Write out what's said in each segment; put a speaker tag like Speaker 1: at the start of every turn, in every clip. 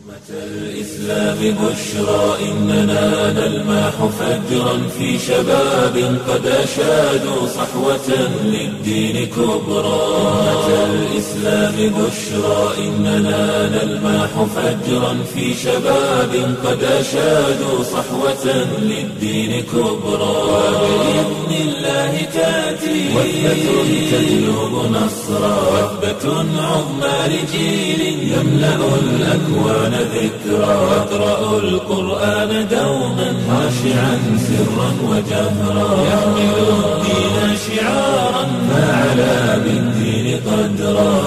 Speaker 1: الإسلام بشرى إننا نلمح فجرا في شباب قد أشادوا صحوة للدين كبرى أمة الإسلام بشرى إننا نلمح فجرا في شباب قد أشادوا صحوة للدين كبرى وبإذن الله تأتي وثبة تجلب نصرا وثبة عظمى لجيل يملأ الأكوان ذكرا واقرأوا القرآن دوما خاشعا سرا وجهرا يحمل الدين شعارا فعلى بالدين قدرا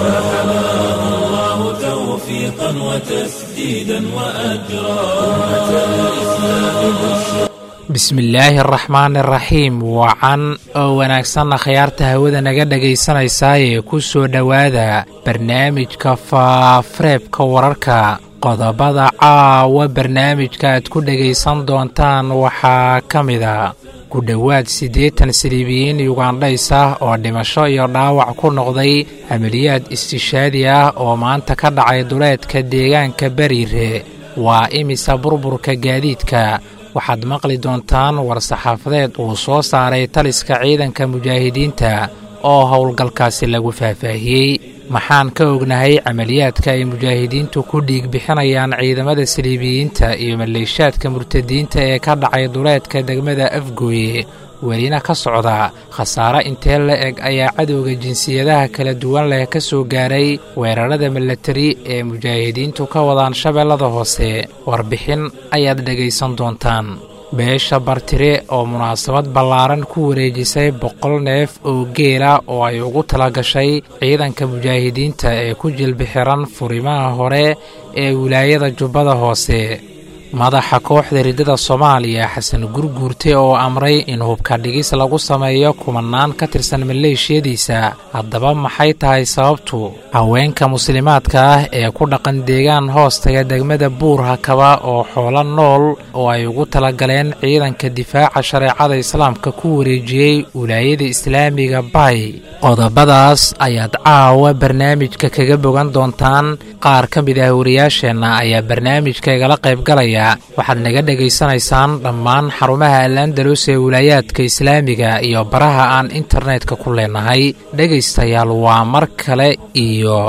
Speaker 1: فحماه الله توفيقا وتسديدا وأجرا أمة الإسلام بشرى
Speaker 2: bismillaahi araxmaani araxiim wacan oo wanaagsanna khayaarta hawada naga dhegaysanaysaayee ku soo dhowaada barnaamijka faafareebka wararka qodobada caawa barnaamijka aad ku dhegaysan doontaan waxaa ka mida ku dhowaad siddeetan saliibiyiin yugandhays ah oo dhimasho iyo dhaawac ku noqday amaliyaad istishaadi ah oo maanta ka dhacay duleedka deegaanka beriire waa imisa burburka gaadiidka waxaad maqli doontaan war-saxaafadeed uu soo saaray taliska ciidanka mujaahidiinta oo howlgalkaasi lagu faahfaahiyey maxaan ka ognahay camaliyaadka ay mujaahidiintu ku dhiig bixinayaan ciidamada saliibiyiinta iyo maleeshaadka murtadiinta ee ka dhacay duleedka degmada afgooye welina ka socda khasaare intee la eg ayaa cadowga jinsiyadaha kala duwan leh ka soo gaaray weerarada milatari ee mujaahidiintu ka wadaan shabeellada hoose warbixin ayaad dhegaysan doontaan beesha bartire oo munaasabad ballaaran ku wareejisay boqol neef oo geela oo ay ugu tala gashay ciidanka mujaahidiinta ee ku jilbixiran furimaha hore ee wilaayada jubbada hoose madaxa kooxda riddada soomaaliya xasan gurguurte oo amray in hubka dhigis lagu sameeyo kumanaan ka tirsan maleeshiyadiisa haddaba maxay tahay sababtu haweenka muslimaadka ah ee ku dhaqan deegaan hoostaga degmada buur hakaba oo xoolo nool oo ay ugu talagaleen ciidanka difaaca shareecada islaamka ku wareejiyey wilaayada islaamiga bay qodobadaas ayaad caawa barnaamijka kaga bogan doontaan qaar ka mid ah wariyaasheenna ayaa barnaamijka igala qaybgalaya waxaad naga dhegaysanaysaan dhammaan xarumaha al-andalus ee wilaayaadka islaamiga iyo baraha aan internetka ku leenahay dhegaystayaal waa mar kale iyo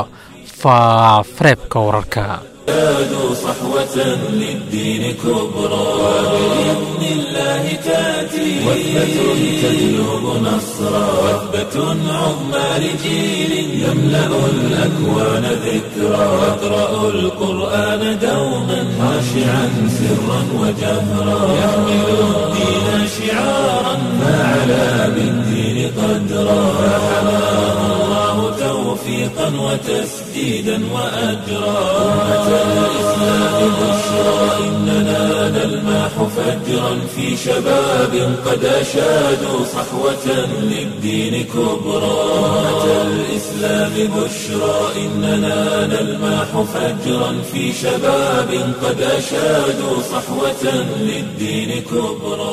Speaker 2: faafareebka wararka
Speaker 1: زادوا صحوة للدين كبرى وبإذن الله تأتي وثبة تجلب نصرا وثبة عظمى لجيل يملأ الأكوان ذكرا واقرأوا القرآن دوما خاشعا سرا وجهرا يحمل الدين شعارا فعلى بالدين قدرا فحماه الله توفيقا وتسديدا وأجرا أمة الإسلام بشرى إننا نلمح فجرا في شباب قد أشادوا صحوة للدين كبرى أمة الإسلام بشرى إننا نلمح فجرا في شباب قد أشادوا صحوة للدين كبرى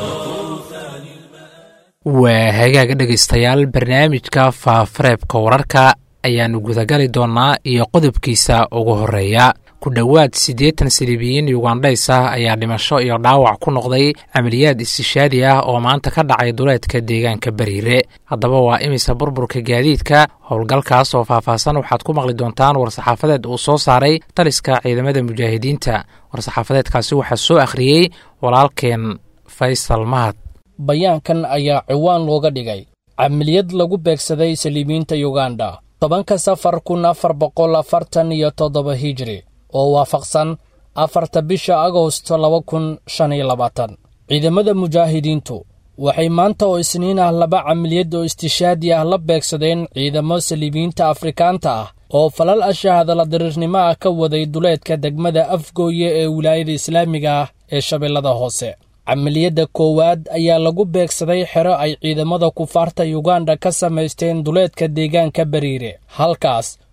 Speaker 2: waa hagaaga dhegaystayaal barnaamijka faafareebka wararka ayaannu gudagali doonnaa iyo qodobkiisa ugu horreeya ku dhowaad siddeetan saliibiyiin yugandhays ah ayaa dhimasho iyo dhaawac ku noqday camaliyaad istishaadi ah oo maanta ka dhacay duleedka deegaanka beriire haddaba waa imisa burburka gaadiidka howlgalkaas oo faahfaahsan waxaad ku maqli doontaan war-saxaafadeed uu soo saaray taliska ciidamada mujaahidiinta war-saxaafadeedkaasi waxaa soo akhriyey walaalkeen faysal mahad
Speaker 3: bayaankan ayaa ciwaan looga dhigay camaliyad lagu beegsaday saliibiyiinta yuganda tobanka safar kun afar boqol afartan iyo toddoba hijri oo waafaqsan afarta bisha agost laba kun shan iyo labaatan ciidamada mujaahidiintu waxay maanta oo isniin ah laba camaliyad oo istishaadi ah la beegsadeen ciidamo saliibiyiinta afrikaanta ah oo falal ashahadala diriirnimo ah ka waday duleedka degmada afgooye ee wilaayada islaamiga ah ee shabeellada hoose camaliyadda koowaad ayaa lagu beegsaday xero ay ciidamada kufaarta yuganda ka samaysteen duleedka deegaanka beriire halkaas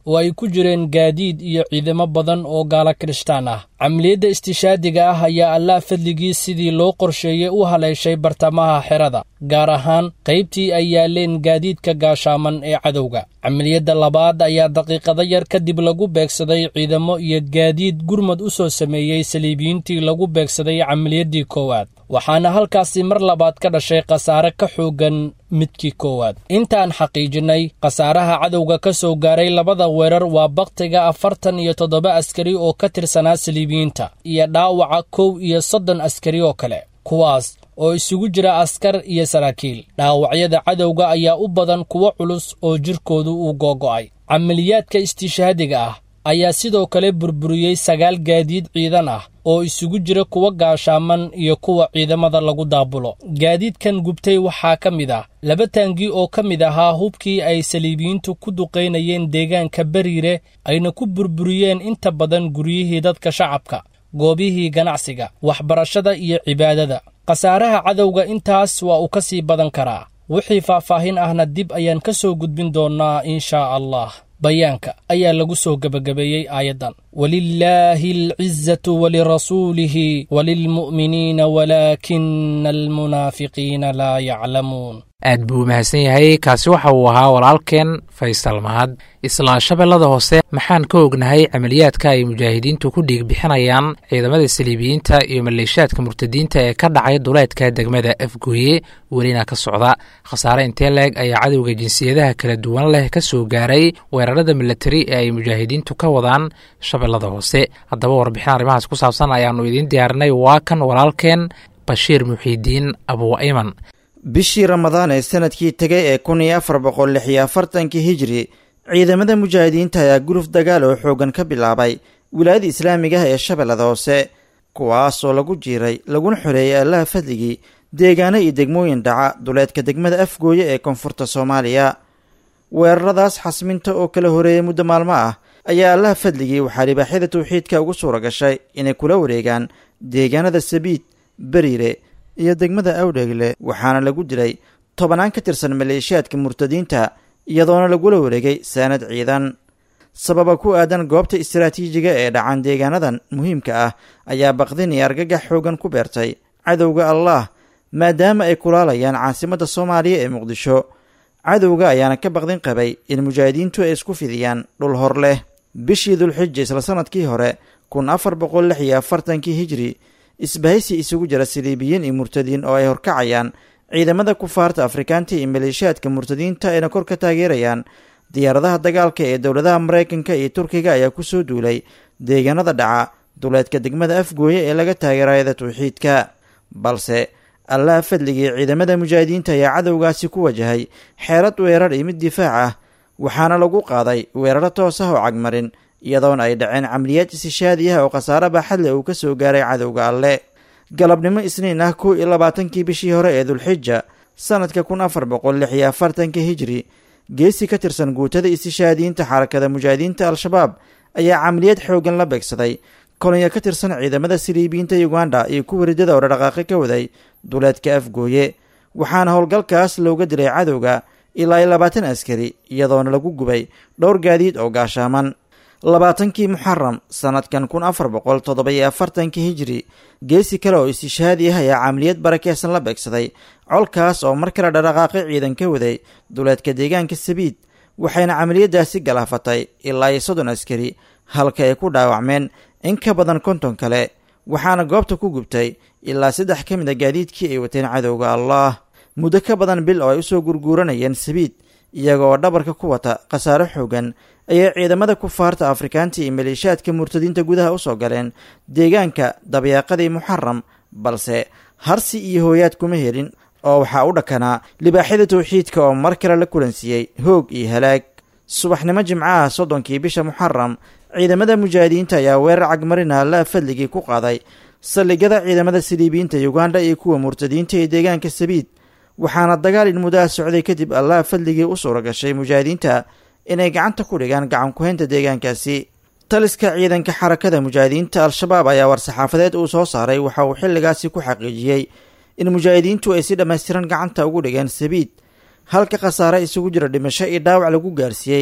Speaker 3: oo ay ku jireen gaadiid iyo ciidamo badan oo gaala kirishtaan ah camaliyadda istishaadiga ah ayaa allah fadligii sidii loo qorsheeyey u haleeshay bartamaha xerada gaar ahaan qaybtii ay yaaleen gaadiidka gaashaaman ee cadowga camaliyadda labaad ayaa daqiiqado yar kadib lagu beegsaday ciidamo iyo gaadiid gurmad u soo sameeyey saliibiyiintii lagu beegsaday camaliyaddii koowaad waxaana halkaasi mar labaad ka dhashay khasaare ka xooggan midkii koowaad intaan xaqiijinnay khasaaraha cadowga ka soo gaaray labada weerar waa bakhtiga afartan iyo toddoba askari oo ka tirsanaa saliibiyiinta iyo dhaawaca kow iyo soddon askari oo kale kuwaas oo isugu jira askar iyo saraakiil dhaawacyada cadowga ayaa u badan kuwo culus oo jirkoodu uu googo'ay camaliyaadka istishaadiga ah ayaa sidoo kale burburiyey sagaal gaadiid ciidan ah oo isugu jira kuwa gaashaaman iyo kuwa ciidamada lagu daabulo gaadiidkan gubtay waxaa ka mid ah laba taangi oo ka mid ahaa hubkii ay saliibiyiintu ku duqaynayeen deegaanka beriire ayna ku burburiyeen inta badan guryihii dadka shacabka goobihii ganacsiga waxbarashada iyo cibaadada khasaaraha cadowga intaas waa uu ka sii badan karaa wixii faahfaahin ahna dib ayaan ka soo gudbin doonnaa inshaa allah bayaanka ayaa lagu soo gebagabeeyey aayaddan walilaahi alcizatu walirasuulihi walilmu'miniina walaakina almunaafiqiina laa yaclamuun
Speaker 2: aad buu mahadsan yahay kaasi waxa uu ahaa walaalkeen faysal mahad isla shabeellada hoose maxaan ka ognahay camaliyaadka ay mujaahidiintu ku dhiig bixinayaan ciidamada saliibiyiinta iyo maleeshaadka murtadiinta ee ka dhacay duleedka degmada afgooye welina ka socda khasaare intee leeg ayaa cadowga jinsiyadaha kala duwan leh ka soo gaaray weerarada milatari ee ay mujaahidiintu ka wadaan shabeellada hoose haddaba warbixin arrimahaas ku saabsan ayaannu idiin diyaarinay waa kan walaalkeen bashiir muxiidiin abuu ayman
Speaker 4: bishii ramadaan ee sanadkii tegay ee kun iyo afar boqol lix iyo afartankii hijri ciidamada mujaahidiinta ayaa guruf dagaal oo xooggan ka bilaabay wilaayada islaamiga ah ee shabeellada hoose kuwaas oo lagu jiiray laguna xoreeyay allaha fadligii deegaano iyo degmooyin dhaca duleedka degmada afgooye ee koonfurta soomaaliya weeraradaas xasminta oo kala horeeyay muddo maalmo ah ayaa allaha fadligii waxaa libaaxyada tawxiidka ugu suura gashay inay kula wareegaan deegaanada sabiid beriire iyo degmada awdheegle waxaana lagu dilay tobannaan ka tirsan maleeshiyaadka murtadiinta iyadoona lagula wareegay saanad ciidan sababa ku aadan goobta istaraatiijiga ee dhacan deegaanadan muhiimka ah ayaa baqdin iyo argagax xoogan ku beertay cadowga allah maadaama ay kulaalayaan caasimadda soomaaliya ee muqdisho cadowga ayaana ka baqdin qabay in mujaahidiintu ay isku fidiyaan dhul hor leh bishii dulxija isla sanadkii hore kun afar boqol lix iyo afartankii hijri isbahaysi isugu jira saliibiyiin iyo murtadiin oo ay horkacayaan ciidamada kufaarta afrikaanta iyo maleeshiyaadka murtadiinta ayna kor ka taageerayaan diyaaradaha dagaalka ee dowladaha maraykanka iyo turkiga ayaa kusoo duulay deegaanada dhaca duleedka degmada afgooye ee laga taageerayada tawxiidka balse allaha fadligii ciidamada mujaahidiinta ayaa cadowgaasi ku wajahay xeerad weerar iyo mid difaac ah waxaana lagu qaaday weeraro toos ah oo cagmarin iyadoona ay dhaceen camaliyaad isishaadi ah oo khasaare baaxadle uu ka soo gaaray cadowga alle galabnimo isniin ah kow iyo labaatankii bishii hore ee dulxija sanadka kun afar boqol lix iyo afartanka hijri geesi ka tirsan guutada istishaadiyiinta xarakada mujaahidiinta al-shabaab ayaa camaliyad xooggan la beegsaday kolonyo ka tirsan ciidamada siliibiyiinta uganda iyo kuwa riddada oo dhaqaaqi ka waday duleedka afgooye waxaana howlgalkaas looga dilay cadowga ilaa iyo labaatan askari iyadoona lagu gubay dhowr gaadiid oo gaashaaman labaatankii muxaram sanadkan kun afar boqol toddoba-iyo afartankii hijri geesi kale oo istishaadi ah ayaa camaliyad barakeysan la beegsaday colkaas oo mar kale dhaqaaqi ciidan ka waday duleedka deegaanka sabiid waxayna camaliyadaasi galaafatay ilaa iyo soddon askari halka ay ku dhaawacmeen in ka badan konton kale waxaana goobta ku gubtay ilaa saddex ka mid a gaadiidkii ay wateen cadowga allah muddo ka badan bil oo ay usoo gurguuranayeen sabiid iyaga oo dhabarka ku wata khasaare xoogan ayay ciidamada kufaarta afrikaanta iyo maleeshiyaadka murtadiinta gudaha usoo galeen deegaanka dabyaaqadii muxaram balse harsi iyo hooyaad kuma helin oo waxaa u dhakanaa libaaxyada tawxiidka oo mar kale la kulansiiyey hoog iyo halaag subaxnimo jimcaha soddonkii bisha muxaram ciidamada mujaahidiinta ayaa weerar cagmarina allaa fadligii ku qaaday saldhigyada ciidamada siliibiyiinta uganda iyo kuwa murtadiinta ee deegaanka sabiid waxaana dagaal in muddaha socday kadib allaha fadligii u suura gashay mujaahidiinta inay gacanta ku dhigaan gacan ku-haynta deegaankaasi taliska ciidanka xarakada mujaahidiinta al-shabaab ayaa war-saxaafadeed uu soo saaray waxa uu xilligaasi ku xaqiijiyey in mujaahidiintu ay si dhammaystiran gacanta ugu dhigeen sabiid halka khasaare isugu jira dhimasho iyo dhaawac lagu gaarsiiyey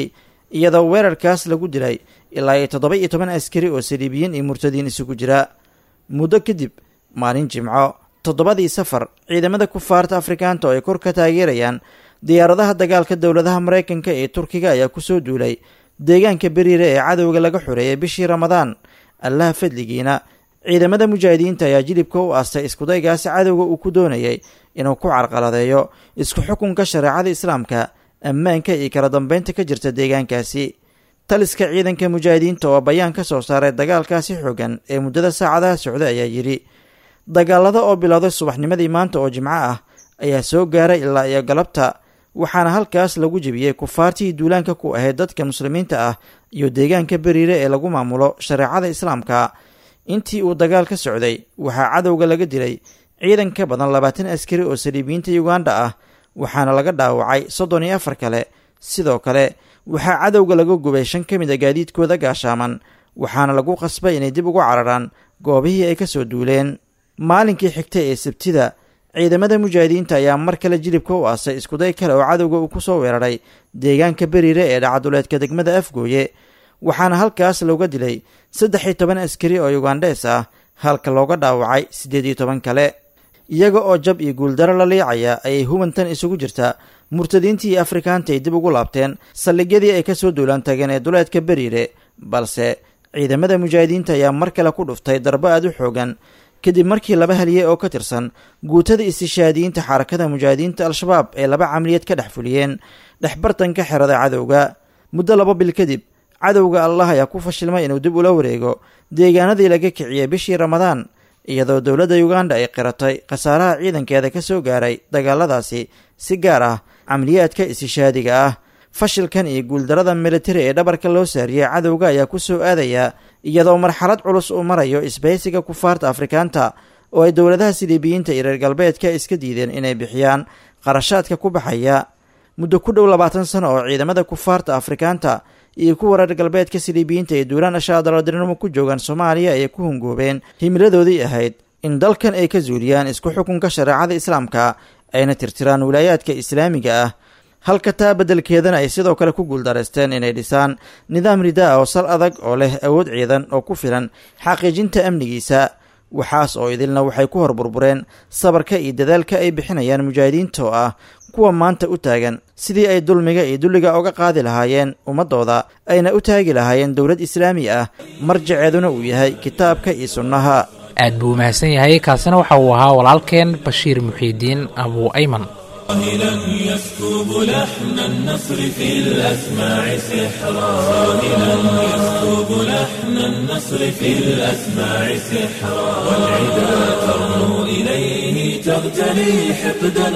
Speaker 4: iyadoo weerarkaas lagu dilay ilaa iyo toddoba iyo toban askari oo saliibiyiin iyo murtadiin isugu jira muddo kadib maalin jimco toddobadii safar ciidamada kufaarta afrikaanta oo ay kor ka taageerayaan diyaaradaha dagaalka dowladaha maraykanka ee turkiga ayaa kusoo duulay deegaanka beriire ee cadowga laga xoreeyay bishii ramadaan allaha fadligiina ciidamada mujaahidiinta ayaa jilibka u aastay iskudaygaasi cadowga uu ku doonayay inuu ku carqaladeeyo isku xukunka shareecada islaamka ammaanka iyo kala dambeynta ka jirta deegaankaasi taliska ciidanka mujaahidiinta oo bayaan ka soo saaray dagaalkaasi xoogan ee muddada saacadaha socday ayaa yidhi dagaalada oo bilowday subaxnimadii maanta oo jimco ah ayaa soo gaaray ilaa iyo galabta waxaana halkaas lagu jebiyey kufaartii duulaanka ku ahayd dadka muslimiinta ah iyo deegaanka beriire ee lagu maamulo shareecada islaamka intii uu dagaal ka socday waxaa cadowga laga dilay ciidan ka badan labaatan askari oo saliibiyiinta uganda ah waxaana laga dhaawacay soddon iyo afar kale sidoo kale waxaa cadowga laga gubay shan ka mid a gaadiidkooda gaashaaman waxaana lagu qasbay inay dib ugu cararaan goobihii ay ka soo duuleen maalinkii xigtay ee sabtida ciidamada mujaahidiinta ayaa mar kale jilibka u aasay iskuday kale oo cadowga uu ku soo weeraray deegaanka beriire ee dhacaduleedka degmada afgooye waxaana halkaas looga dilay saddex iyo toban askari oo yugandhees ah halka looga dhaawacay siddeed iyo toban kale iyaga oo jab iyo guuldaro la liicaya ayay hubantan isugu jirta murtadiintii iyo afrikaanta ay dib ugu laabteen saldhigyadii ay ka soo duulaan tageen ee duleedka beriire balse ciidamada mujaahidiinta ayaa mar kale ku dhuftay darbo aad u xoogan kadib markii laba haliyey oo ka tirsan guutada istishaadiyiinta xarakada mujaahidiinta al-shabaab ee laba camaliyad ka dhex fuliyeen dhexbartanka xerada cadowga muddo laba bil kadib cadowga allah ayaa ku fashilmay inuu dib ula wareego deegaanadii laga kiciyey bishii ramadaan iyadoo dowladda uganda ay qiratay khasaaraha ciidankeeda ka soo gaaray dagaaladaasi si gaar ah camaliyaadka istishaadiga ah fashilkan iyo guuldarada militari ee dhabarka loo saariyey cadowga ayaa ku soo aadaya iyadoo marxalad culus uu marayo isbahaysiga kufaarta afrikaanta oo ay dowladaha siliibiyiinta iyo reer galbeedka iska diideen inay bixiyaan qarashaadka ku baxaya muddo ku dhow labaatan sano oo ciidamada kufaarta afrikaanta iyo kuwa reer galbeedka siliibiyiinta ee duulaan ashaadaladirinimo ku joogaan soomaaliya ayay ku hungoobeen himiladoodii ahayd in dalkan ay ka zuuliyaan isku xukunka shareecada islaamka ayna tirtiraan wilaayaadka islaamiga ah halka taa beddelkeedana ay sidoo kale ku guuldaraysteen inay dhisaan nidaam ridaa oo sal adag oo leh awood ciidan oo ku filan xaqiijinta amnigiisa waxaas oo idilna waxay ku horburbureen sabarka iyo dadaalka ay bixinayaan mujaahidiinta oo ah kuwa maanta u taagan sidii ay dulmiga iyo dulliga uga qaadi lahaayeen ummaddooda ayna u taagi lahaayeen dowlad islaami ah marjaceeduna uu yahay kitaabka iyo sunnaha
Speaker 2: aad buu umahadsan yahay kaasina waxa uu ahaa walaalkeen bashiir muxiidiin abuu ayman
Speaker 1: راهلا يسكب لحن النصر في الأسماع سحرا راهلا يسكب لحن النصر في الأسماع سحرا والعدا ترنو إليه تغتلي حقدا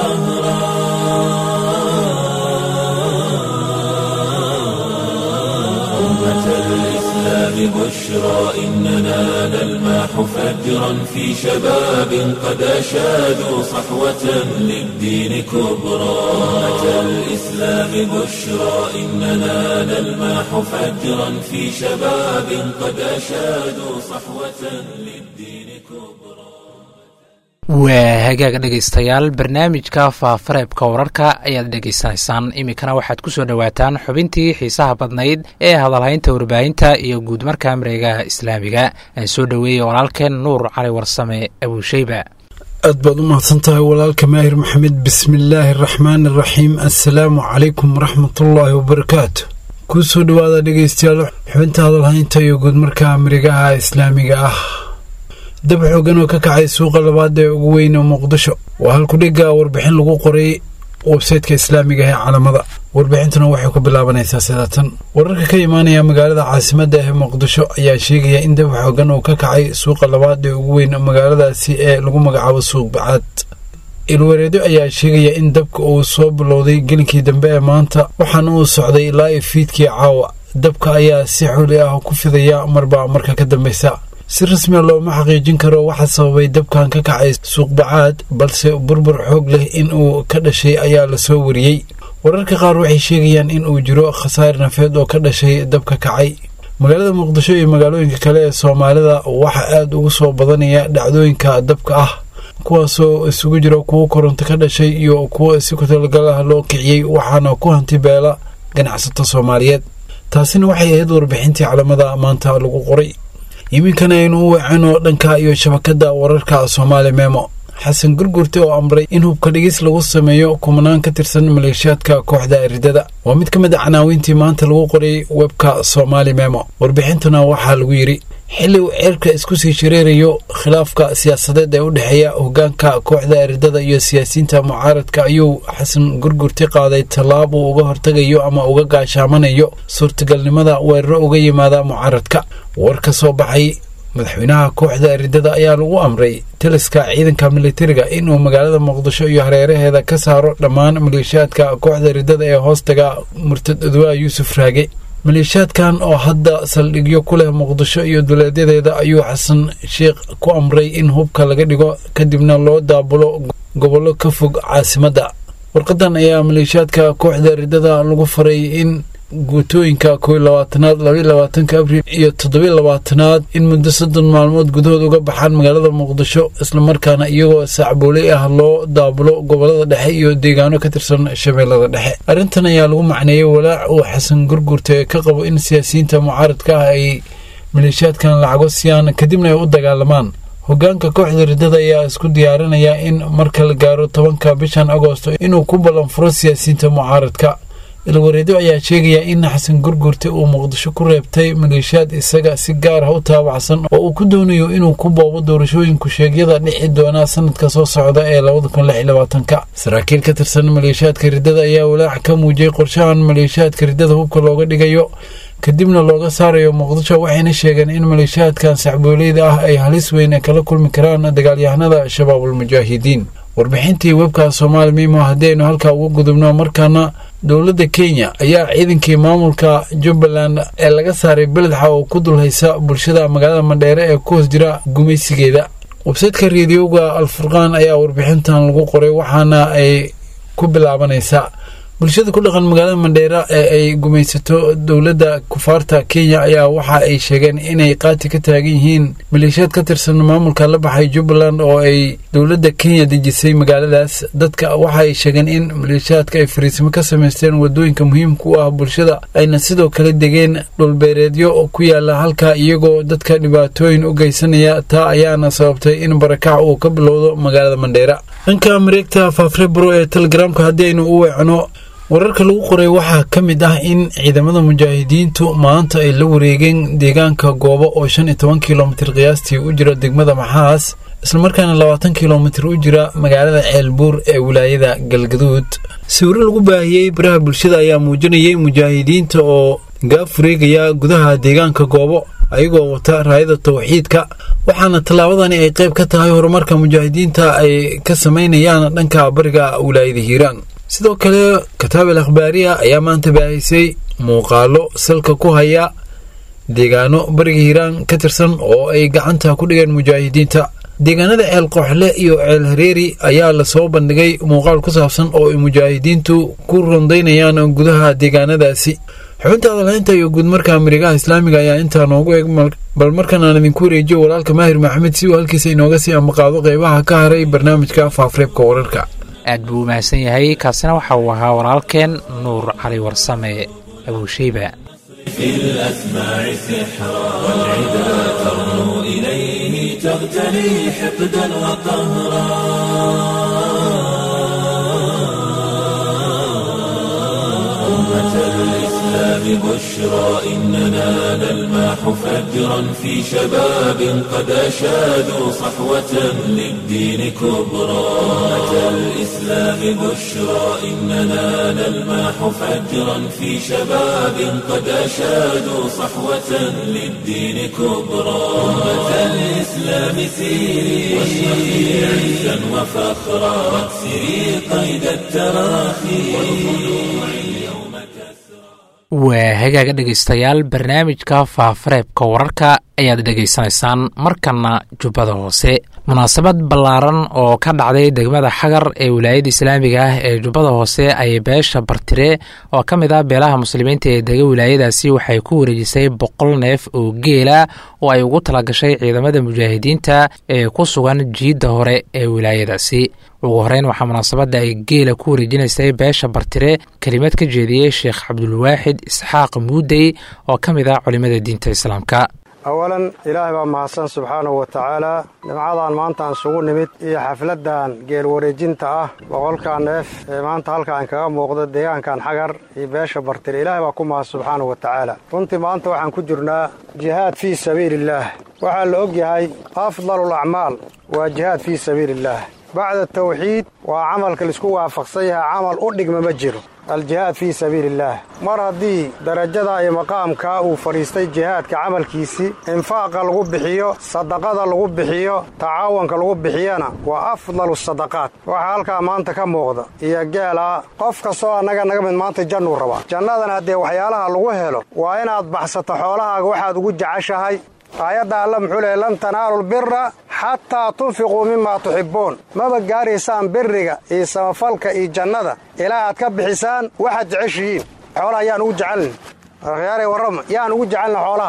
Speaker 1: وقهرا أمة الإسلام بشرى إننا نلمح فجرا في شباب قد أشادوا صحوة للدين كبرى أمة الإسلام بشرى إننا نلمح فجرا في شباب قد أشادوا صحوة للدين كبرى
Speaker 2: waa hagaag dhegaystayaal barnaamijka faafareebka wararka ayaad dhegaysanaysaan iminkana waxaad ku soo dhowaataan xubintii xiisaha badnayd ee hadalhaynta warbaahinta iyo guudmarka mareegaha islaamiga aan soo dhoweeyey walaalkeen nuur cali warsame abuusheyba
Speaker 5: aad baad u mahadsan tahay walaalka maahir maxamed bismillaahi araxmaani araxiim assalaamu calaykum waraxmatullaahi wabarakaatu kuu soo dhowaada dhegaystayaal xubinta hadalhaynta iyo guudmarka mareegaha islaamiga ah dab xoogan oo ka kacay suuqa labaad ee ugu weyn oo muqdisho waa halkudhigga warbixin lagu qoray websaytka islaamiga ee calamada warbixintuna waxay ku bilaabanaysaa sidaatan wararka ka imaanaya magaalada caasimadda ee muqdisho ayaa sheegaya in dab xoogan oo ka kacay suuqa labaad ee ugu weyn magaaladaasi ee lagu magacaabo suuq bacaad ilwareedyo ayaa sheegaya in dabka uu soo bilowday gelinkii dambe ee maanta waxaana uu socday ilaa i fiidkii caawa dabka ayaa si xuli ah ku fidaya marba marka ka dambeysa si rasmiya looma xaqiijin karo waxa sababay dabkan ka kacay suuqbacaad balse burbur xoog leh in uu ka dhashay ayaa lasoo wariyey wararka qaar waxay sheegayaan in uu jiro khasaar nafeed oo ka dhashay dabka kacay magaalada muqdisho iyo magaalooyinka kale ee soomaalida waxaa aada ugu soo badanaya dhacdooyinka dabka ah kuwaasoo isugu jira kuwo koronto ka dhashay iyo kuwo si ku talagal ah loo kiciyey waxaana ku hanti beela ganacsato soomaaliyeed taasina waxay ahayd warbixintii calamada maanta lagu qoray iminkana aynu u weecano dhanka iyo shabakada wararka soomaali memo xasan gurgurte oo amray in hubka dhigis lagu sameeyo kumanaan ka tirsan maleeshiyaadka kooxda eridada waa mid ka mid a canaawiintii maanta lagu qoray webka soomaali memo warbixintuna waxaa lagu yidhi xilli uu ceerka isku sii shareerayo khilaafka siyaasadeed ee u dhexeeya hogaanka kooxda eridada iyo siyaasiyiinta mucaaradka ayuu xasan gurgurti qaaday tallaab uu uga hortegayo ama uga gaashaamanayo suurtagalnimada weeraro uga yimaada mucaaradka war ka soo baxay madaxweynaha kooxda eridada ayaa lagu amray taliska ciidanka militariga inuu magaalada muqdisho iyo hareeraheeda ka saaro dhammaan maleeshiyaadka kooxda eridada ee hoostaga murtad odwaa yuusuf raage maleeshiyaadkan oo hadda saldhigyo ku leh muqdisho iyo duleedyadeeda ayuu xasan sheikh ku amray in hubka laga dhigo kadibna loo daabulo gobollo ka fog caasimadda warqadan ayaa maleeshiyaadka kooxda eridada lagu faray in guutooyinka kow labaatanaad labaiy labaatanka abriil iyo toddobiy labaatanaad in muddo soddon maalmood gudahood uga baxaan magaalada muqdisho islamarkaana iyagoo sacbooley ah loo daabulo gobolada dhexe iyo deegaano ka tirsan shabeellada dhexe arrintan ayaa lagu macneeyey walaac uu xasan gurgurte ka qabo in siyaasiyiinta mucaaradka ah ay maleeshiyaadkan lacago siyaan kadibna ay u dagaalamaan hogaanka kooxda riddada ayaa isku diyaarinaya in marka la gaaro tobanka bishan agoosto inuu ku ballanfuro siyaasiyiinta mucaaradka ilwareedo ayaa sheegaya in xasan gurgurte uu muqdisho ku reebtay maleeshiyaad isaga si gaar ah u taabacsan oo uu ku doonayo inuu ku boobo doorashooyinku sheegyada dhici doona sanadka soo socda ee labadakunlabaatanka saraakiil ka tirsan maleeshiyaadka riddada ayaa walaac ka muujiyey qorshahan maleeshiyaadka riddada hubka looga dhigayo kadibna looga saarayo muqdisho waxayna sheegeen in maleeshiyaadkan sacbooleyda ah ay halis weyn kala kulmi karaan dagaalyahanada shabaabulmujaahidiin warbixintii webka soomaali mimo haddii aynu halkaa uga gudubno markaana dowladda kenya ayaa ciidankii maamulka jubbaland ee laga saaray beledxa oo ku dulhaysa bulshada magaalada mandheere ee ku hoos jira gumaysigeeda websaytka reediyoga alfurqaan ayaa warbixintan lagu qoray waxaana ay ku bilaabanaysaa bulshada ku dhaqan magaalada mandheera ee ay gumaysato dowladda kufaarta kenya ayaa waxa ay sheegeen inay qaati ka taagan yihiin maleeshiyaad ka tirsan maamulka la baxay jubbaland oo ay dowladda kenya dejisay magaaladaas dadka waxa ay sheegeen in maleeshiyaadka ay fariisimo ka samaysteen wadooyinka muhiimka u ah bulshada ayna sidoo kale degeen dhulbeereedyo ku yaala halka iyagoo dadka dhibaatooyin u geysanaya taa ayaana sababtay in barakac uu ka bilowdo magaalada mandheera dhanka mareegta faafrebro ee telegramka haddii aynu u weecno wararka lagu qoray waxaa ka mid ah in ciidamada mujaahidiintu maanta ay la wareegeen deegaanka goobo oo shan iyo toban kilomitir qiyaastii u jira degmada maxaas islamarkaana labaatan kilomitir u jira magaalada ceelbuur ee wilaayada galgaduud sawiro lagu baahiyey baraha bulshada ayaa muujinayay mujaahidiinta oo gaaf wareegaya gudaha deegaanka goobo ayagoo wata raayada tawxiidka waxaana tallaabadani ay qayb ka tahay horumarka mujaahidiinta ay ka samaynayaan dhanka bariga wilaayada hiiraan sidoo kale kataabel akhbaariya ayaa maanta baahisay muuqaalo salka ku haya deegaano bariga hiiraan ka tirsan oo ay gacanta ku dhigeen mujaahidiinta deegaanada ceel qooxle iyo ceel hareeri ayaa lasoo bandhigay muuqaal ku saabsan oo ay mujaahidiintu ku rondaynayaan gudaha deegaanadaasi xubinta adalhaynta iyo guudmarka marigaha islaamiga ayaa intaa noogu eeg bal markan aan idinku wareejiyo walaalka maahir maxamed si uu halkiisa inooga sii ambaqaado qeybaha ka haray barnaamijka faafreebka wararka
Speaker 2: aad buu u mahadsan yahay kaasina waxa uu ahaa walaalkeen nuur cali warsame abuusheyba
Speaker 1: في الأسماع سحرا والعدا ترنو إليه تغتني حقدا وقهرا أمة الإسلام بشرى إننا نلماح فجرا في شباب قد أشادوا صحوة للدين كبرى أمة الإسلام بشرى إننا نلماح فجرا في شباب قد أشادوا صحوة للدين كبرى أمة الإسلام سيري واشرقي عزا وفخرا واكسري قيد التراخي والخلوع اليوم كسرى
Speaker 2: waa hagaaga dhegaystayaal barnaamijka faafareebka wararka ayaad dhegaysanaysaan markana jubbada hoose munaasabad ballaaran oo ka dhacday degmada xagar ee wilaayada islaamiga ah ee jubbada hoose ayay beesha bartire oo ka mid ah beelaha muslimiinta ee dega wilaayadaasi waxay ku wareejisay boqol neef oo geela oo ay ugu talagashay ciidamada mujaahidiinta ee ku sugan jiidda hore ee wilaayadaasi ugu horeyn waxaa munaasabadda ay geela ku wareejinaysay beesha bartire kelimad ka jeediyey sheekh cabdulwaaxid isxaaq muudey oo ka mid ah culimada diinta islaamka
Speaker 6: awalan ilaahay baa mahadsan subxaanahu wa tacaalaa dhimcadan maantaan isugu nimid iyo xafladdan geel wareejinta ah boqolkaa neef ee maanta halkaan kaga muuqda deegaankan xagar iyo beesha bartire ilaahay baa ku mahad subxaanahu wa tacaala runtii maanta waxaan ku jirnaa jihaad fii sabiiliillaah waxaa la og yahay afdalul acmaal waa jihaad fii sabiiliillaah bacda tawxiid waa camalka laisku waafaqsan yahay camal u dhigma ma jiro aljihaad fii sabiiliillaah mar haddii darajada iyo maqaamkaa uu fadhiistay jihaadka camalkiisii infaaqa lagu bixiyo sadaqada lagu bixiyo tacaawanka lagu bixiyana waa afdalu sadaqaat waxaa halkaa maanta ka muuqda iyo geelaa qof kastoo annaga naga mid maanta jannuu rabaa jannadana haddee waxyaalaha lagu helo waa inaad baxsato xoolahaaga waxaad ugu jeceshahay aayadda alla muxuu lehay lan tanaalu lbira xataa tunfiquu mimaa tuxibbuun maba gaaraysaan biriga iyo samafalka iyo jannada ilaa aad ka bixisaan waxaad jeceshihiin xoolaha yaan ugu jecelni akhyaarey warrama yaan ugu jecelna xoolaha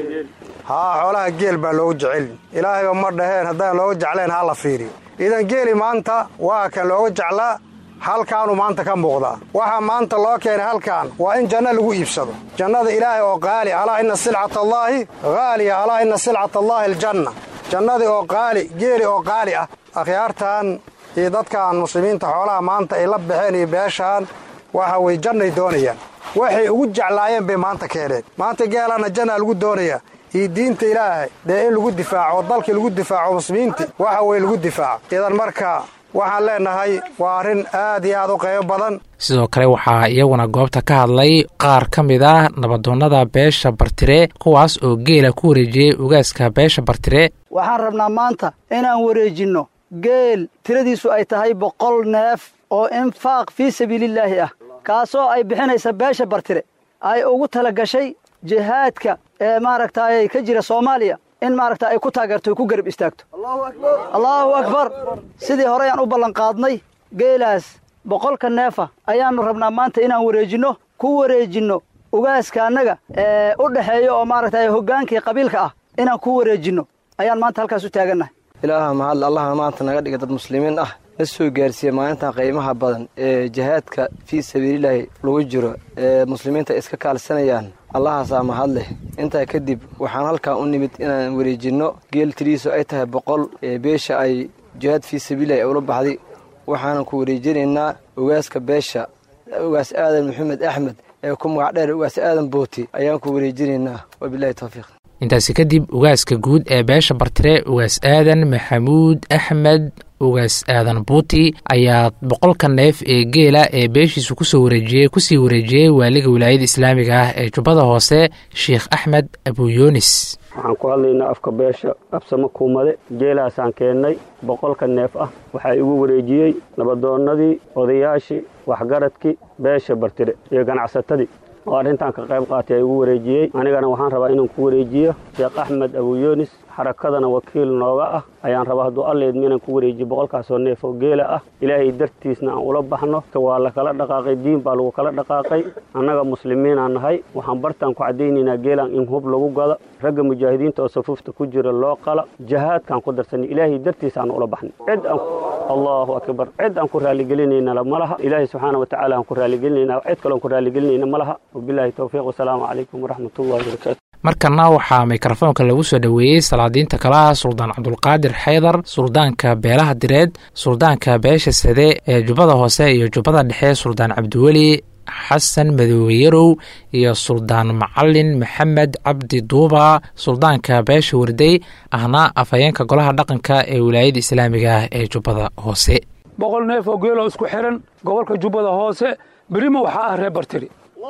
Speaker 6: haa xoolaha geel baa loogu jecelni ilaahayba ma dhaheen haddaan looga jeclayn ha la fiiriyo idan geeli maanta waa kan looga jeclaa halkaanuu maanta ka muuqdaa waxaa maanta loo keenay halkaan waa in janno lagu iibsado jannada ilaahay oo qaali alaa inna silcata allaahi haaliya alaa inna silcata allaahi aljanna jannadii oo qaali geeli oo qaali ah akhyaartan iyo dadkan muslimiinta xoolaha maanta ay la baxeen iyo beeshaan waxa weye jannay doonayaan waxay ugu jeclaayeen bay maanta keeneen maanta geelana jannaa lagu doonayaa iyo diinta ilaahay dee in lagu difaaco oo dalkii lagu difaaco muslimiintii waxa weye lagu difaaco idan marka waxaan leennahay waa arrin aad iyo aad u qaybo badan
Speaker 2: sidoo kale waxaa iyaguna goobta ka hadlay qaar ka mid ah nabadoonnada beesha bartire kuwaas oo geela ku wareejiyey ugaaska beesha bartire
Speaker 7: waxaan rabnaa maanta inaan wareejinno geel tiradiisu ay tahay boqol neef oo infaaq fii sabiilillaahi ah kaasoo ay bixinaysa beesha bartire ay ugu tala gashay jihaadka ee maaragtaay ka jira soomaaliya in maaragta ay ku taageerto ku garab istaagto allaahu akbar sidii horeyaan u ballanqaadnay geelaas boqolka neefa ayaannu rabnaa maanta inaan wareejinno ku wareejinno ugaaska annaga ee u dhexeeya oo maaragtay hoggaankii qabiilka ah inaan ku wareejinno ayaan maanta halkaas u taagannahay
Speaker 8: ilaaha mahadle allahna maanta naga dhiga dad muslimiin ah na soo gaarsiiya maalintan qiimaha badan ee jihaadka fii sabiililaahi lagu jiro ee muslimiinta iska kaalsanayaan allahaasaa mahadleh intaa kadib waxaan halkan u nimid inaan wareejinno geel tiriisu ay tahay boqol ee beesha ay jihaad fii sabiililahi ula baxday waxaanan ku wareejinaynaa ugaaska beesha ugaas aadan maxamed axmed ee ku magac dheer ugaas aadan booti ayaan ku wareejinaynaa wabilahi towfiiq
Speaker 2: intaasi kadib ugaaska guud ee beesha bartire ugaas aadan maxamuud axmed ugaas aadan buuti ayaa boqolka neef ee geela ee beeshiisu kusoo wareejiyey kusii wareejiyey waaliga wilaayada islaamiga ah ee jubbada hoose sheikh axmed abuyoonis
Speaker 9: waxaan ku hadlaynaa afka beesha absamo kuumade geelaasaan keennay boqolka neef ah waxaa igu wareejiyey nabadoonnadii odayaashii waxgaradkii beesha bartire iyo ganacsatadii oo arrintan ka qayb qaatay igu wareejiyey anigana waxaan rabaa inaan ku wareejiyo sheekh axmed abuyoonis xarakadana wakiil nooga ah ayaan rabaa hadduu alleedma inaan ku wareejiyo boqolkaasoo neef oo geela ah ilaahay dartiisna aan ula baxno waa la kala dhaqaaqay diin baa lagu kala dhaqaaqay annaga muslimiinaan nahay waxaan bartaan ku caddaynaynaa geelan in hub lagu gado ragga mujaahidiinta oo safuufta ku jira loo qala jahaadkaan ku darsanay ilaahay dartiisa aan ula baxnay cid aan allahu akbar cid aan ku raaligelinayna ma laha ilaahay subxaana wa tacaala aan ku raaligelinayna cid kaloon ku raaligelinayna ma laha wabilaahi towfiiq wasalaamu calaykum waraxmatullahi wabarakaatu
Speaker 2: markana waxaa mikrofoonka lagu soo dhoweeyey salaadiinta kalaha suldaan cabdulqaadir xaydar suldaanka beelaha direed suldaanka beesha sade ee jubbada hoose iyo jubbada dhexe suldaan cabdiweli xasan madoobe yarow iyo suldaan macalin maxamed cabdi duuba suldaanka beesha warday ahna afhayeenka golaha dhaqanka ee wilaayada islaamiga ah ee jubbada hoose
Speaker 10: boqol neef oo geeloo isku xihan gobolka jubbada hoose berima waxaa ah reer bartiri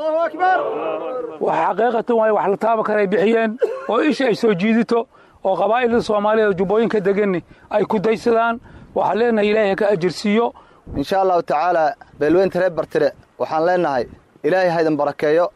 Speaker 10: wax xaqiiqatan waay wax la taaba kale ay bixiyeen oo isha ay soo jiidito oo qabaa'ilda soomaaliyeed jubbooyinka deganni ay ku daysadaan waxaan leenahay ilaahay ka ajirsiiyo
Speaker 8: insha allahu tacaala beelweynta reer bartire waxaan leennahay ilaahay haydan barakeeyo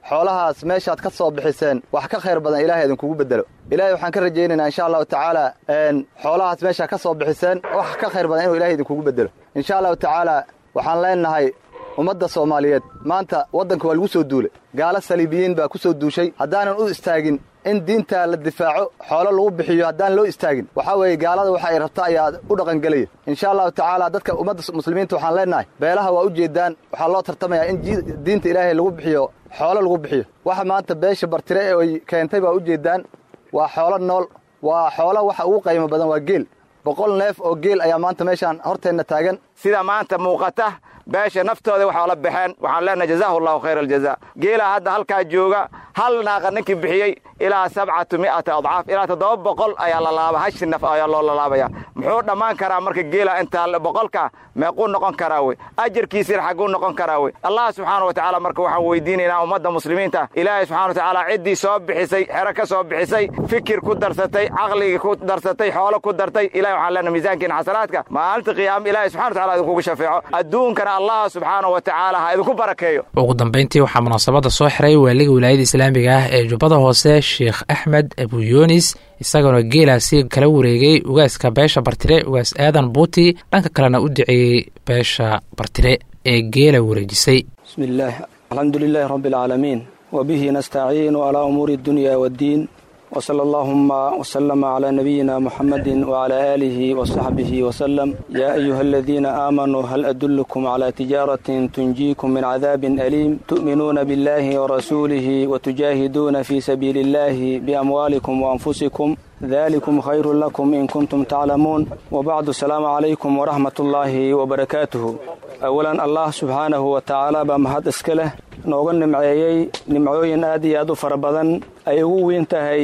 Speaker 8: xoolahaas meeshaad ka soo bixiseen wax ka khayr badan ilahay idinkugu bedelo ilahay waxaan ka rajaynaynaa insha allahu tacaala xoolahaas meeshaa ka soo bixiseen wax ka khayr badan inuu ilahay idinkugu bedelo insha allahu tacaala waxaan leenahay ummadda soomaaliyeed maanta waddanka waa lagu soo duulay gaalo saliibiyiin baa ku soo duushay haddaanan u istaagin in diinta la difaaco xoolo lagu bixiyo haddaan loo istaagin waxaa weeye gaalada waxa ay rabta ayaa u dhaqangelaya insha allahu tacaala dadka ummadda muslimiinta waxaan leenahay beelaha waa u jeedaan waxaa loo tartamayaa in diinta ilaahay lagu bixiyo xoolo lagu bixiyo waxa maanta beesha bartire ee ay keentay baa u jeedaan waa xoolo nool waa xoolo waxa ugu qaymo badan waa geel boqol neef oo geel ayaa maanta meeshaan horteenna taagan
Speaker 11: sida maanta muuqata beesha naftooda waxaa la baxeen waxaan leenahay jazaahu allahu khayra aljaza geelaa hadda halkaa jooga hal naaqa ninkii bixiyey ilaa sabcatu mi'ata adcaaf ilaa toddoba boqol ayaa la laaba hashi naf ayaa loo lalaabaya muxuu dhammaan karaa marka geela intaa boqolka meequu noqon karaa wey ajarkiisina xagguu noqon karaa wey allah subxaana wa tacaala marka waxaan weydiinaynaa ummadda muslimiinta ilaahay subxana wa tacaala ciddii soo bixisay xero ka soo bixisay fikir ku darsatay caqligii ku darsatay xoolo ku dartay ilahay waxaan leenahay miisaankiina xasanaadka maalinta qiyaama ilahay subxana wa tacala idinkugu shafeeco adduunkana allah subxaana wa tacaala ha idinku barakeeyo
Speaker 2: ugu dambayntii waxaa munaasabadda soo xiray waaliga wilaayada islaamiga ah ee jubbada hoose sheekh axmed abuyunis isagoona geelaasi kala wareegay ugaaska beesha bartire ugaas aadan buuti dhanka kalena u duceeyey beesha bartire ee geela wareejisay
Speaker 12: bismi illaah alxamdu lilaahi rabbi alcaalamiin wa bihi nastaciinu calaa umuuri addunya waaddiin وصلى اللهم وسلم على نبينا محمد وعلى آله وصحبه وسلم يا أيها الذين آمنوا هل أدلكم على تجارة تنجيكم من عذاب أليم تؤمنون بالله ورسوله وتجاهدون في سبيل الله بأموالكم وأنفسكم ذلكم خير لكم إن كنتم تعلمون وبعد السلام عليكم ورحمة الله وبركاته أولا الله سبحانه وتعالى بمهد اسكله nooga nimceeyey nimcooyin aad iyo aad u fara badan ay ugu weyn tahay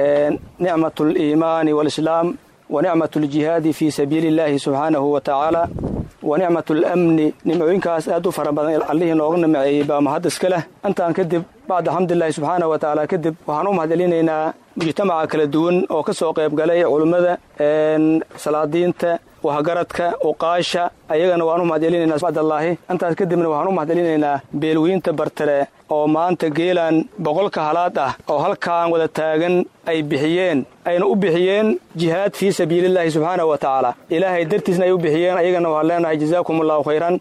Speaker 12: nicmat aliimaani waalislaam wa nicmat aljihaadi fii sabiili illaahi subxaanahu wa tacaala wa nicmat alamni nimcooyinkaas aad u fara badan allihii nooga nimceeyey baa mahad iska leh intaan kadib bacda xamdulilahi subxaanahu wa tacaala kadib waxaan u mahadcelinaynaa mujtamaca kala duwan oo ka soo qayb galay culummada salaadiinta waxgaradka uqaasha ayagana waan u mahadcelinaynaa bacdallaahi intaas kadibna waxaan u mahadcelinaynaa beelweynta bartare oo maanta geelan boqolka halaad ah oo halkaan wada taagan ay bixiyeen ayna u bixiyeen jihaad fii sabiilillaahi subxaanahu wa tacaala ilaahay dartiisna ay u bixiyeen ayagana waxaan leenahay jazaakum allahu khayran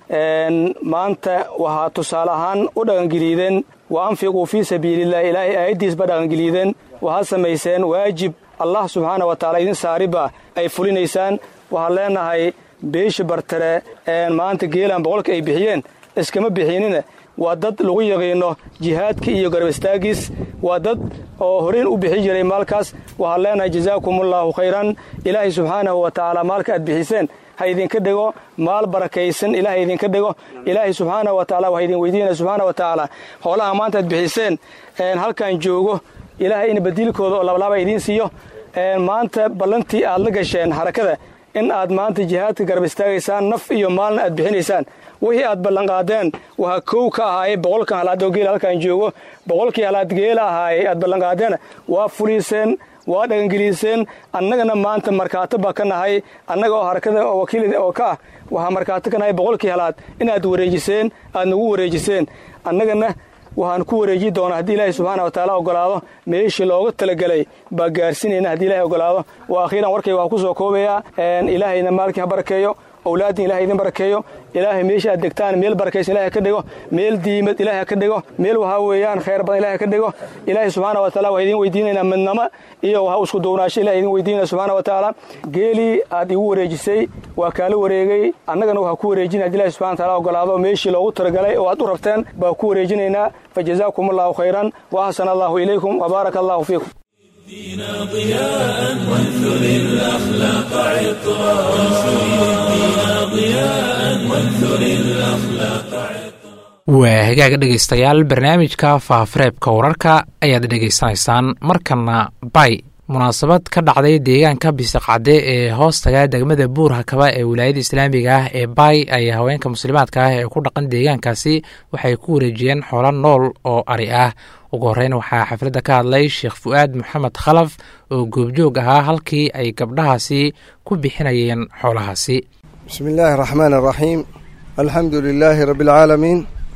Speaker 12: maanta waxaa tusaale ahaan u dhaqangeliideen wa anfiquu fii sabiilillahi ilaahay aayaddiisba dhaqangeliideen waxaad samayseen waajib allah subxaana wa tacaala idin saariba ay fulinaysaan waxaan leenahay beesha bartare maanta geelan boqolka ay bixiyeen iskama bixinina waa dad lagu yaqiino jihaadka iyo garab istaagiis waa dad oo horeyn u bixi jiray maalkaas waxaan leenahay jazaakumullahu khayran ilaahay subxaanahu wa tacaala maalka aad bixiseen ha idinka dhigo maal barakaysan ilaahay idinka dhigo ilaahay subxaanahu wa tacala waxaa idin weydiinaya subxaana wa tacaala hoolaha maanta aad bixiseen halkan joogo ilaahay in badiilkooda oo labalaaba idiin siiyo maanta ballantii aad la gasheen harakada in aad maanta jihaadka garab istaagaysaan naf iyo maalna aad bixinaysaan wixii aad ballanqaadeen waxaa kow ka ahaayey boqolkan halaad oo geela halkaan joogo boqolkii halaad geela ahaayey aad ballanqaadeen waa fuliiseen waa dhaqangeliiseen annagana maanta markaato baa ka nahay annaga oo harakada oo wakiil oo ka ah waxaa markaato ka nahay boqolkii halaad inaad wareejiseen aad nagu wareejiseen annagana waxaan ku wareeji doonaa haddii ilaahay subxaana wa tacaala ogolaado meeshii looga talagelay baa gaarsinayna haddii ilahay ogolaado waa akhiiran warkayga waxaa ku soo koobayaa ilaahayna maalkii ha barakeeyo owlaadin ilahay idin barakeeyo ilaahay meesha aad degtaan meel barakaysan ilahay ka dhigo meel diimad ilahay ka dhigo meel waxaa weeyaan khayr badan ilahay ka dhigo ilaahay subxaana wa taala waxaa idin weydiinaynaa midnamo iyo waxa isku duwnaasho ilahay idin weydiinaya subxaana wa tacaala geelii aad igu wareejisay waa kaala wareegay annagana waxaa ku wareejinaya haddi ilahay subxana wa taala ogolaado meeshii loogu talagalay oo aad u rabteen baa ku wareejinaynaa fajazaakum allahu khayran wa axsana allahu ilaykum wa baaraka allahu fiikum
Speaker 1: دينا ضياء وانثر الأخلاق عطرا وانثر الدين ضياء وانثر الأخلاق
Speaker 2: waa hagaaga dhegaystayaal barnaamijka faafareebka wararka ayaad dhegaysanaysaan markana bay munaasabad ka dhacday deegaanka bisaqcade ee hoostaga degmada buur hakaba ee wilaayada islaamiga ah ee bay ayaa haweenka muslimaadka ah ee ku dhaqan deegaankaasi waxay ku wareejiyeen xoolo nool oo ari ah ugu horreyn waxaa xafladda ka hadlay sheekh fu'aad maxamed khalaf oo goobjoog ahaa halkii ay gabdhahaasi ku bixinayeen xoolahaasi
Speaker 13: bismi illaahi araxmaan araxiim alxamdu lilaahi rabbi alcaalamiin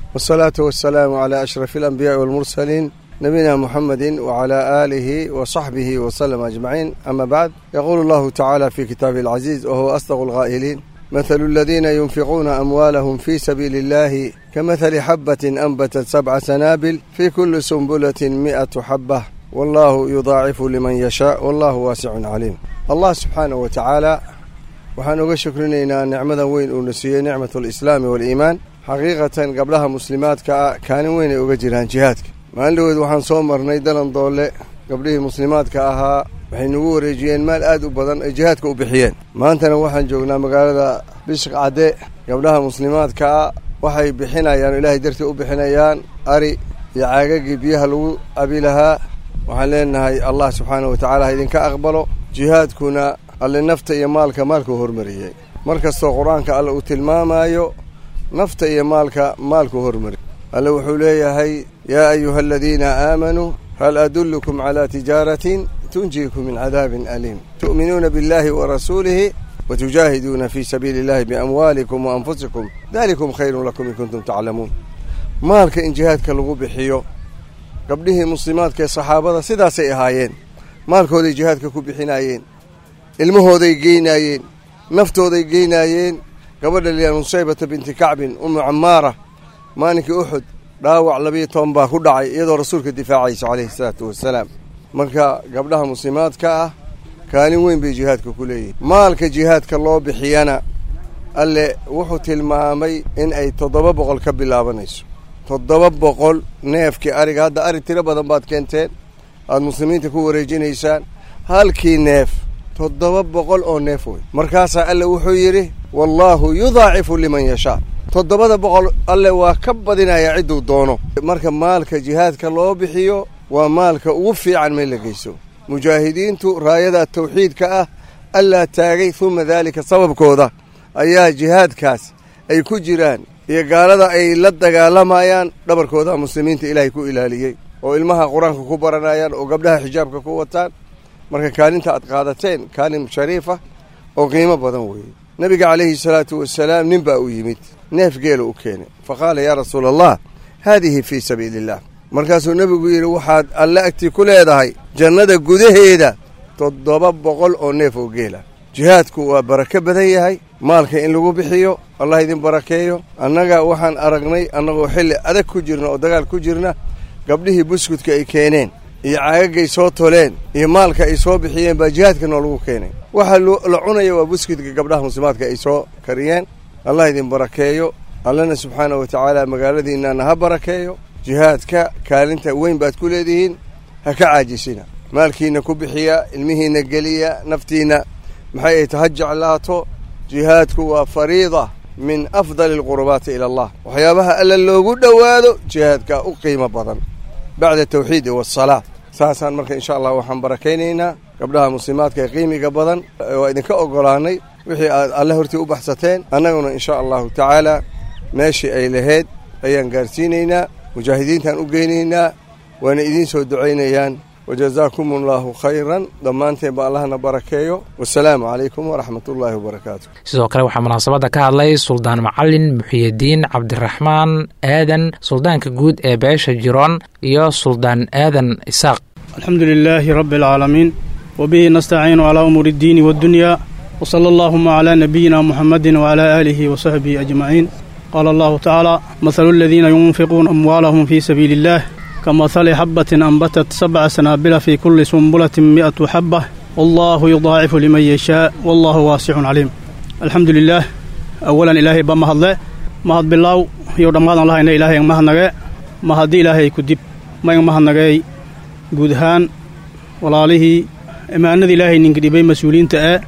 Speaker 13: wasalaatu wasalaamu calaa ashrafi alambiyaai walmursaliin nabiyina muxamedi wacalaa aalihi wa saxbihi wasallam ajmaciin ama bacd yaquulu allahu tacaala fi kitaabihi alcaziiz wa huwa asdaqu alqaa'iliin mathalu aladiina yunfiquuna amwaalahum fii sabiili illahi kamahali xabbatin anbatat sabca sanaabil fii kulli sumbulatin mi'atu xabbah wallahu yudaacifu liman yashaa wallahu waasicun caliim allah subxaanahu wa tacaala waxaan uga shukrinaynaa nicmadan weyn uuna siiyey nicmat alislaami waaliimaan xaqiiqatan gabdhaha muslimaadka ah kaalin weyn ay uga jiraan jihaadka maalin dhaweed waxaan soo marnay dalan doole gabdhihii muslimaadka ahaa waxay nagu wareejiyeen maal aad u badan ay jihaadka u bixiyeen maantana waxaan joognaa magaalada bishq cadde gabdhaha muslimaadka ah waxay bixinayaan oo ilaahay dartii u bixinayaan ari iyo caagagii biyaha lagu abi lahaa waxaan leenahay allah subxaanahu wa tacaala ha idinka aqbalo jihaadkuna alle nafta iyo maalka maalkuu hormariyey mar kastoo qur-aanka alle uu tilmaamaayo nafta iyo maalka maalkuu hormariyey alle wuxuu leeyahay yaa ayuha aladiina aamanuu hal adullukum calaa tijaaratin tunjiikum min cadaabin aliim tu'minuuna biاllahi wa rasuulihi watujaahiduuna fii sabiili illahi biamwaalikum wa anfusikum dalikum khayrun lakum in kuntum taclamuun maalka in jihaadka lagu bixiyo gabdhihii muslimaadka ee saxaabada sidaasay ahaayeen maalkooday jihaadka ku bixinaayeen ilmahooday geynaayeen naftooday geynaayeen gabadha liyaa nusaybata binti kacbin umu camaara maalinkii uxud dhaawac labiyo toban baa ku dhacay iyadoo rasuulka difaacaysa calayhi salaatu wasalaam marka gabdhaha muslimaadka ah kaalin weyn bay jihaadka ku leeyihin maalka jihaadka loo bixiyana alle wuxuu tilmaamay in ay toddoba boqol ka bilaabanayso toddoba boqol neefkii ariga hadda ari tiro badan baad keenteen aada muslimiinta ku wareejinaysaan halkii neef toddoba boqol oo neef wey markaasaa alle wuxuu yidhi wallaahu yudaacifu liman yashaa toddobada boqol alle waa ka badinayaa cidduu doono marka maalka jihaadka loo bixiyo waa maalka ugu fiican meel la geyso mujaahidiintu raayada tawxiidka ah allaa taagay uma daalika sababkooda ayaa jihaadkaas ay ku jiraan iyo gaalada ay la dagaalamayaan dhabarkooda muslimiinta ilaahay ku ilaaliyey oo ilmaha qur-aanka ku baranayaan oo gabdhaha xijaabka ku wataan marka kaalinta aad qaadateen kaalin shariifa oo qiimo badan weeye nebiga calayhi salaatu wasalaam nin baa u yimid neef geela u keenay fa qaala yaa rasuula allah haadihi fii sabiili illah markaasuu nebigu yidhi waxaad alle agtii ku leedahay jannada gudaheeda toddoba boqol oo neef oo geela jihaadku waa barako badan yahay maalka in lagu bixiyo allah idin barakeeyo annaga waxaan aragnay annagoo xilli adag ku jirna oo dagaal ku jirna gabdhihii buskudka ay keeneen iyo caagagay soo toleen iyo maalka ay soo bixiyeen baa jihaadka noo lagu keenay waxaa la cunaya waa buskudka gabdhaha muslimaadka ay soo kariyeen allah idin barakeeyo allana subxaanahu wa tacaala magaaladiinana ha barakeeyo jihaadka kaalinta weyn baad ku leedihiin ha ka caajisina maalkiina ku bixiya ilmihiina geliya naftiina maxay ay taha jeclaato jihaadku waa fariida min afdali alqurubaati ila allah waxyaabaha alla loogu dhowaado jihaadka u qiimo badan bacda tawxiidi waasalaa saasaan marka insha allah waxaan barakaynaynaa gabdhaha muslimaadka ee qiimiga badan waa idinka oggolaanay wixii aad alle hortii u baxsateen annaguna insha allahu tacaala meeshii ay lahayd ayaan gaarsiinaynaa mujaahidiintaan u geynaynaa waana idiin soo ducaynayaan wajazaakum allahu khayran dhammaanteen ba allahna barakeeyo wasalaamu calaykum waraxmat ullaahi wabarakaatu
Speaker 2: sidoo kale waxaa munaasabadda ka hadlay suldaan macalin muxiyidiin cabdiraxmaan aadan suldaanka guud ee beesha jiroon iyo suldaan aadan isaaq
Speaker 14: alxamdu lilaahi rabbi alcaalamiin wabihi nastaciinu calaa umuuri iddiini waddunyaa wsala allaahuma calaa nabiyina muxammadin wacalaa aalihi wasaxbihi ajmaciin qaala allahu tacaala mahalu aladiina yunfiquuna amwaalahum fii sabiili illaah kamahali xabbatin anbatat sabca sanaabila fii kulli sumbulatin mi'atu xabbah wallaahu yudaacifu liman yashaa wallaahu waasicun caliim alxamdu lilaah awalan ilaahay ba mahadle mahad bilaaw iyo dhammaadan lahayna ilaahay mahadnage mahaddi ilaahay ku dib mayn mahadnageey guud ahaan walaalihii imaanada ilaahay ninka dhibay mas-uuliyiinta ee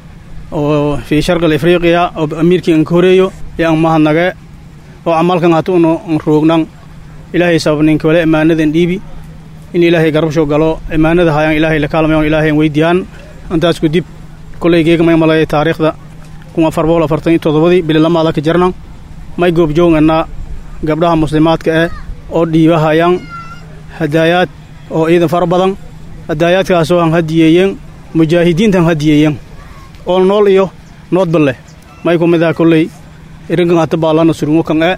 Speaker 14: oo fii sharqil afriiqiya oo amiirkii anka horeeyo ee an mahadnage oo camalkan hata un roognan ilaahay sabab ninka wale imaanadan dhiibi in ilaahay garabsho galo imaanada hayaan ilaahay la kaalmayon ilaahay weydiyaan intaas ku dib kollay geega may malaya taariikhda kun afar boqol afartan iyo toddobadii bililamaada ka jarnan may goobjoogannaa gabdhaha muslimaadka eh oo dhiibahayaan hadaayaad oo ciidan fara badan hadaayaadkaasoo han hadiyeeyeen mujaahidiintan hadiyeeyeen oo nool iyo noodba leh may ku mid aha kolley irinkan hata baallana surungo kan e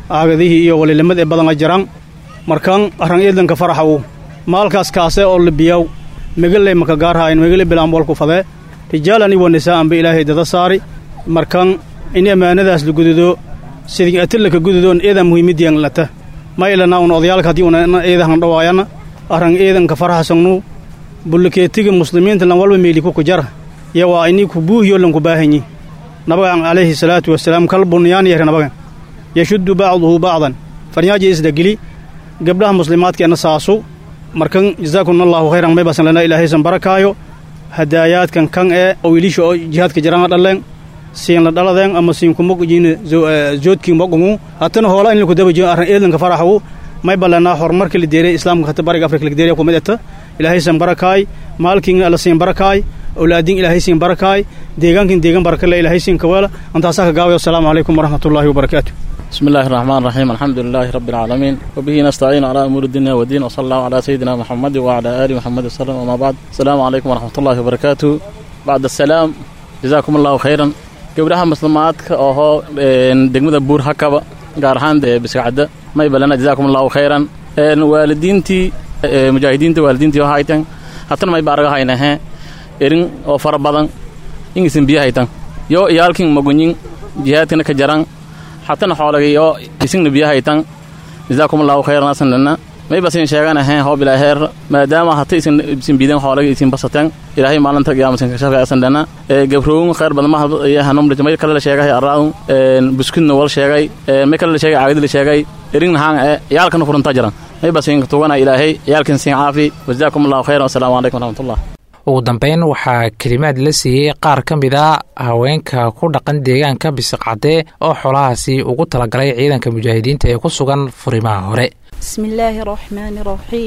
Speaker 14: aagadihii iyo walilimad ee badan a jiraan markan arran eedanka faraxawu maalkaas kaase oo libiyaw megeley maka gaarhaayan megele bilaan walku fadee rijaalan iwa nisaa'anba ilaahay dada saari markan in ammaanadaas la gududo sidii atilaka gududoon eedan muhiimadiyan lata ma ilana un odayaalka haddii una eedahan dhawaayana arran eedanka faraxsangnu bullikeetiga muslimiinta lan walba meeli kuku jara iyo waa inii ku buuhiyo lanku baahanyi nabagan calayhi salaatu wasalaam kal bunyaan yahre nabagan yashuddu bacduhu bacdan farnyaaji isdagili gabdhaha muslimaadkeena saasu markan jazaakum allahu khayran may basan lana ilaahaysan barakaayo hadaayaadkan kan ee oo wiilisha oo jihaadka jiraan dhaleen siin la dhaladeen ama siin kuma jiina joodkii moqungu hatana hoola in laku daba jiyo arran eedanka faraxu may ballanaa horumarka la deeray islaamka hata bariga afrika la deeray kumid eta ilaahaysan barakaay maalkiin alla siin barakaay awlaadin ilaahay siin barakaay deegaankin deegan barakale ilaahay siin kaweela antaasaa ka gaawaya asalaamu calaykum waraxmatullaahi wabarakaatu
Speaker 15: بسم الله الرحمن الرحيم الحمد لله رب العالمين وبه نستعين على أمور الدنيا والدين وصلى الله على سيدنا محمد وعلى آل محمد وسلم وما بعد السلام عليكم ورحمة الله وبركاته بعد السلام جزاكم الله خيرا gabdhaha muslimaadka oho degmada buur hakaba gaar ahaan dee biskacadda may balana jazaakum allahu khayran waalidiintii mujaahidiinta waalidiintii oo haytan hatana may baaraga haynahe erin oo fara badan ingisin biyo haytan yo iyaalkin magunyin jihaadkana ka jaran hatana xoolagay oo isingna biyo haytan jazaakum allahu khayran asanlana may basin sheeganahe hoob ilaaheer maadaama hata isin isin biidan xoolaga isin basateen ilaahay maalinta qiyaamasin ka shafay asan dhana ee gabrowin khayr badan ma yahanum may kale la sheegay arraun buskudna wal sheegay may kale la sheegay caagid la sheegay erin haan ee yaalkana furunta jiran may basin tugana ilaahay yaalkin sin caafi wajazaakum allahu khayran assalaamu calaykum waraxmatullah
Speaker 2: ugu dambeyn waxaa kelimaad la siiyey qaar ka mid a haweenka ku dhaqan deegaanka bisiqcadde oo xoolahaasi ugu talagalay ciidanka mujaahidiinta ee ku sugan furimaha hore
Speaker 16: بسم الله الرحمن الرحيم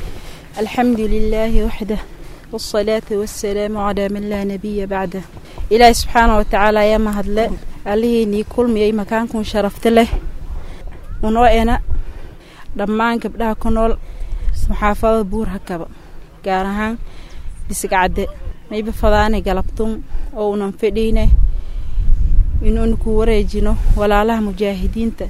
Speaker 16: الحمد لله وحده والصلاة والسلام على من لا نبي بعده إلهي سبحانه وتعالى يا مهدله عليه ني كل مي مكانكم شرفت له ونوعنا dhammaan gabdhaha ku nool maxaafada buur hakaba gaar ahaan bisigcadde mayba fadaane galabtun oo unan fadhiine inuuna ku wareejino walaalaha mujaahidiinta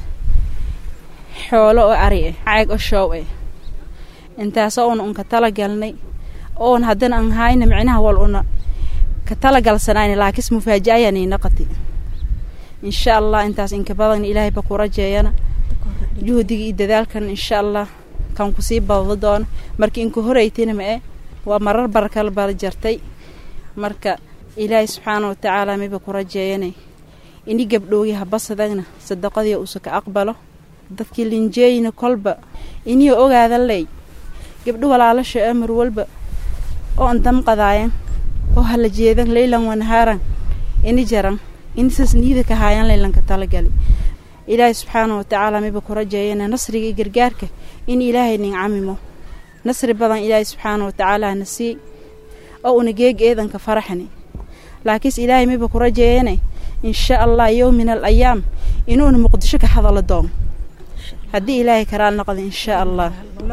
Speaker 16: xoolo oo ari ah caag oo shoow ah intaasoo una unka talagalnay oon haddana an hayna micnaha wal una ka talagalsanayna laakis mufaaja-ayaan inaqati insha allah intaas inka badan ilaahay ba ku rajeeyana juhdiga iyo dadaalkan insha allah kan kusii badado doono marka inka horeytina ma e waa marar barakal bala jartay marka ilaahay subxaana wa tacaala mayba ku rajeeyanay ini gabdhoogi habasadagna sadaqadii uusa ka aqbalo dadkii linjeeyina kolba inii ogaada ley gabdho walaalasha amar walba oo an damqadaayan oo hala jeedan leylan wanahaaran ini jaran inisas niida ka haayan leylanka talagali ilaahay subxaana wa tacaala mayba ku rajeeyana nasriga iyo gargaarka in ilaahay nin camimo nasri badan ilaahay subxaana wa tacaala na sii oo una geeg eedanka faraxni laakiinse ilaahay mayba ku rajeeyana insha allah yow min al ayaam inuuna muqdisho ka hadalo doon haddii ilaahay karaal noqda insha allah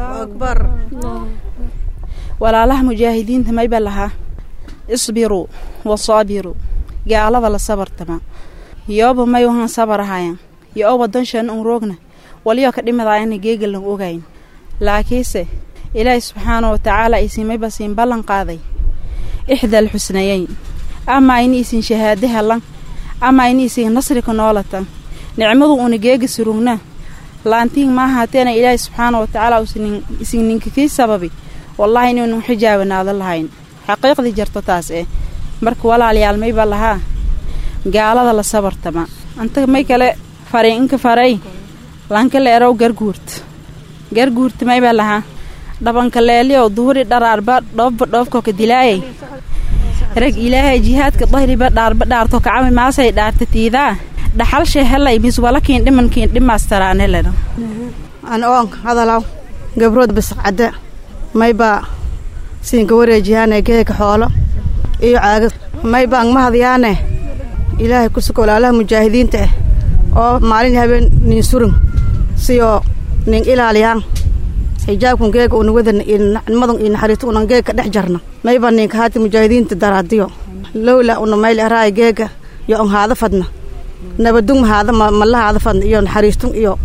Speaker 16: walaalaha mujaahidiinta mayba lahaa isbiruu wasaabiruu gaalada la sabartama yooba may wahan sabarahayan yo oo wadanshan un roogna waliyoo ka dhimadaayana geegalan ogayn laakiinse ilaahay subxaana wa tacaala isin mayba siin ballan qaaday ixdal xusnayeyn ama ini isin shahaade helan ama ini isin nasrika noolatan nicmadu una geega surugna laantiin maaha hateena ilaahay subxaana wa tacaala isin ninka kii sababi wallaahi inuunu xijaabanaado lahayn xaqiiqdii jarto taas eh marka walaalayaal mayba lahaa gaalada la sabartama anta may kale faray inka faray lanka leerow garguurt garguurta maybaa lahaa dhabanka leeliyow duhuri dharaarba dhoobba dhoofkoka dilaayay rag ilaahay jihaadka dahriba dhaarba dhaarto kacami maasay dhaarta tiidaa dhaxalshay helay miswalakiin dhimankiin dhimaastaraanelena
Speaker 17: an oon hadalaw gabrood bisqcadde maybaa siinka wareejiyaane geeka xoolo iyo caagad maybaa angmahadyaane ilaahay ku suka walaalaha mujaahidiinta ah oo maalin habeen nin surun siyoo nin ilaaliyaan xijaabkun geega una wadan nicmadun iyo naxariistu unan geeg ka dhex jarna mayba ninka haati mujaahidiinta daraadiyo lowla una mayl araay geega yo on haada fadna nabadung haada mala haada fadna iyo naxariistun iyo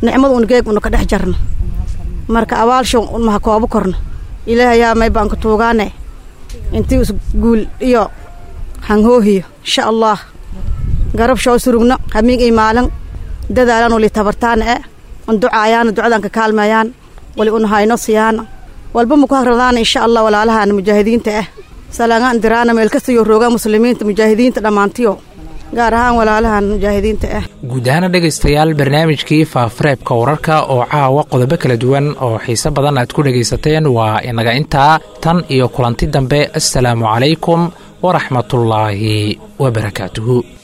Speaker 17: nicmada un geeg unu ka dhex jarno marka abaalsho maha koobo korno ilaahay yaa may baan ku tuugaane intii is guul iyo hanhoohiyo insha allah garab shoo surugno hamiig iyo maalin dadaalan wali tabartaana e un ducaayaana ducadan ka kaalmayaan wali un hayno siyaana walba maku hagradaana insha allah walaalahaana mujaahidiinta ah salaangaan diraana meel kastayo roogaa muslimiinta mujaahidiinta dhammaantiyo gaar ahaan walaalahan mujaahidiinta ah
Speaker 2: guud ahaana dhegaystayaal barnaamijkii faafareebka wararka oo caawa qodobo kala duwan oo xiise badan aad ku dhegaysateen waa inaga intaa tan iyo kulanti dambe assalaamu calaykum waraxmatullaahi wabarakaatuhu